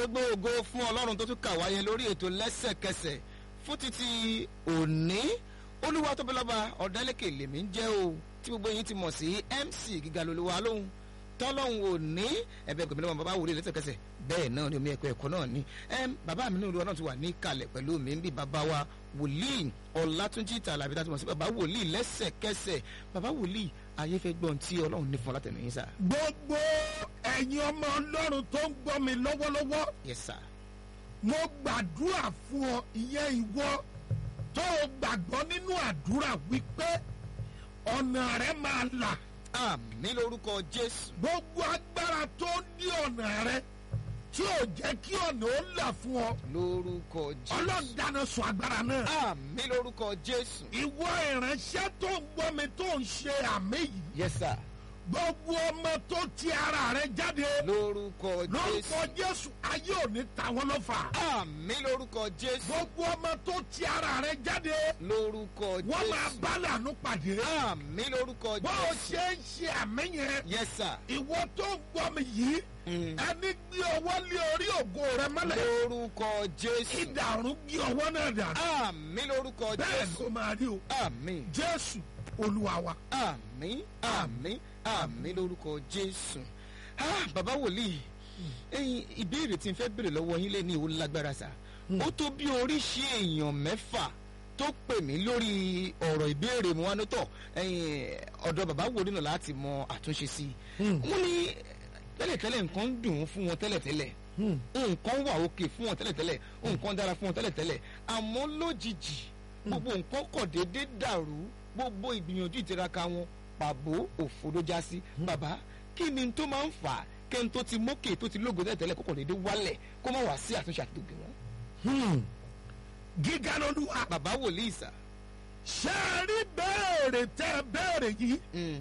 gbogbo ògo fún ọlọ́run tó tún kà wáyé lórí ètò lẹ́sẹ̀kẹsẹ̀ fún títí òní olúwa tóbi lọ́ba ọ̀dẹ́lẹ́kẹ̀ lèmi ń jẹ́ o tí gbogbo yín ti mọ̀ sí mc gíga lolúwa lóhùn tọ́lọ́hún ò ní ẹ̀bẹ̀ gbẹ̀mí lọ́wọ́ bàbá wòlé lẹ́sẹ̀kẹsẹ̀ bẹ́ẹ̀ náà ni omi ẹ̀kọ́ ẹ̀kọ́ náà ni bàbá mi ní olúwa náà ti wà ní kalẹ̀ pẹ̀lú mi ń bí bàbá wa wòlíì ọ̀làtúnjì tàlàbí tá a ti mọ̀ sí bàbá wòlíì lẹ́sẹ̀kẹsẹ̀ bàbá wòlíì ayé fẹ́ gbọ́n tí ọlọ́run ní fún látẹnu yín sá. gbogbo ẹ̀yin ọmọ ọlọ́run tó ń gbọ́ mi lọ́wọ́lọ́wọ́ yes sir. mo gbàdúrà fún ọ ìyẹn ìwọ tó o gbàgbọ́ nínú àdúrà wípé ọ̀nà rẹ máa là àmì lórúkọ jésù. gbogbo agbára tó ní ọ̀nà rẹ tí ò jẹ́ kí ọ̀nà ó là fún ọ lórúkọ jésù. ọlọ́run dáná sun agbára náà àmì lórúkọ jésù. ìwọ ìránṣẹ́ tó ń gbọ́ mi tó ń ṣe àmì yìí yes sir. gbogbo ọmọ tó ti ara rẹ jáde lórúkọ lórúkọ jésù. jésù ayé ò ní ta wọn lọ́fà àmì lórúkọ jésù. gbogbo ọmọ tó ti ara rẹ jáde lórúkọ wọ́n máa jésù. bá lànú pàdé àmì lórúkọ bó o jésù. ṣe ń ṣe àmì yẹn yes sir. ìwọ tó ń gbọ́ mi yìí Mm. ẹni gbé ọwọ́ lé orí ògo rẹ mọ́lẹ̀ lórúkọ jésù. ìdàrún gbé ọwọ́ náà dànù àmì lórúkọ bẹ́ẹ̀ jésù. ló máa rí o àmì jésù olúwa wa. àmì àmì àmì lórúkọ jésù. Ah, bàbá wòlíì ẹyin ìbéèrè tí n fẹ́ béèrè lọ́wọ́ yín lé ní ìwò lágbára sá. ó tó bí oríṣi èèyàn mẹ́fà tó pè mí lórí ọ̀rọ̀ ìbéèrè mu wá ní tọ̀ ẹyin ọ̀dọ̀ bàbá wòlíì náà láti mọ àtúnṣe sí i. wọ́n ní tẹ́lẹ̀tẹ́lẹ̀ nǹkan ń dùn ún fún wọn tẹ́lẹ̀tẹ́lẹ̀ nǹkan wà òkè fún wọn tẹ́lẹ̀tẹ́lẹ̀ nǹkan dára fún wọn tẹ́lẹ̀tẹ́lẹ̀ àmọ́ lójijì gbogbo nǹkan kọ̀ déédéé dàrú gbogbo ìgbìyànjú ìtiraka wọn pàbó òfò ló já sí bàbá kí ni tó máa ń fà á kẹ́ni tó ti mókè tó ti lógo tẹ́lẹ̀tẹ́lẹ̀ kọ́kọ́ déédéé wálẹ̀ kó má wá sí àtúnṣe àti gbogbo wọn. Hmm. gíga lolúwa bàbá wòlíì sà. ṣé ẹ rí béèrè tẹ ẹ béèrè yìí Mm,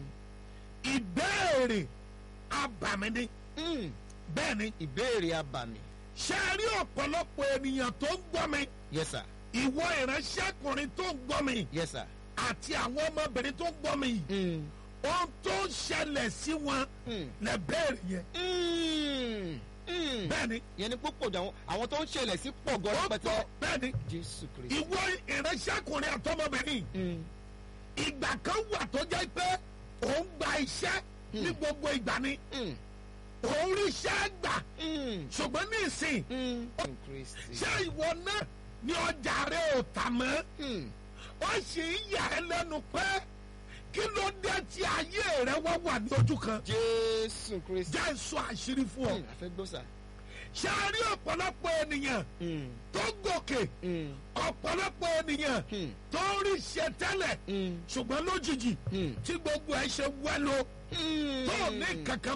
ìbéèrè abàmì ni mm, bẹ́ẹ̀ ni ìbéèrè abàmì ṣé ẹ rí ọ̀pọ̀lọpọ̀ ènìyàn tó ń gbọ́ mi yes sir ìwọ ìránṣẹ́kùnrin tó ń gbọ́ mi yes sir. àti àwọn ọmọbìnrin tó ń gbọ́ mi yìí Mm, ohun tó ń ṣẹlẹ̀ sí wọn mm, lẹ béèrè yẹn mm, mm. bẹ́ẹ̀ ni yẹn ni púpọ̀ jù àwọn àwọn tó ń ṣẹlẹ̀ sí pọ̀ gan ó rẹpẹtẹ. pọ̀ bẹ́ẹ̀ ni jésù kristu. ìwọ ìránṣẹ́kùnrin àtọmọbìnrin Mm, ìgbà kan wà tó jẹ́ pé òun gba iṣẹ́ ní gbogbo ìgbà ni mm, òun rí iṣẹ́ gbà mm, ṣùgbọ́n ní ìsìn mm. kristi. ṣé ìwọ náà ní ọjà rẹ ò tà mọ́ Mm, ó sì ń yà ẹ́ lẹ́nu pé kí ló dé tí ayé rẹ wá wà ní ojú kan jésù kristi. jẹ́ sọ àṣírí fún ọ Mm, a fẹ́ gbọ́ sà. ṣé a rí ọ̀pọ̀lọpọ̀ ènìyàn Mm, tó gòkè mm, ọ̀pọ̀lọpọ̀ ènìyàn mm, tó ń rí ṣe tẹ́lẹ̀ mm, ṣùgbọ́n lójijì mm, tí gbogbo ẹ̀ ṣe wẹ́lo mm. tó ní kankan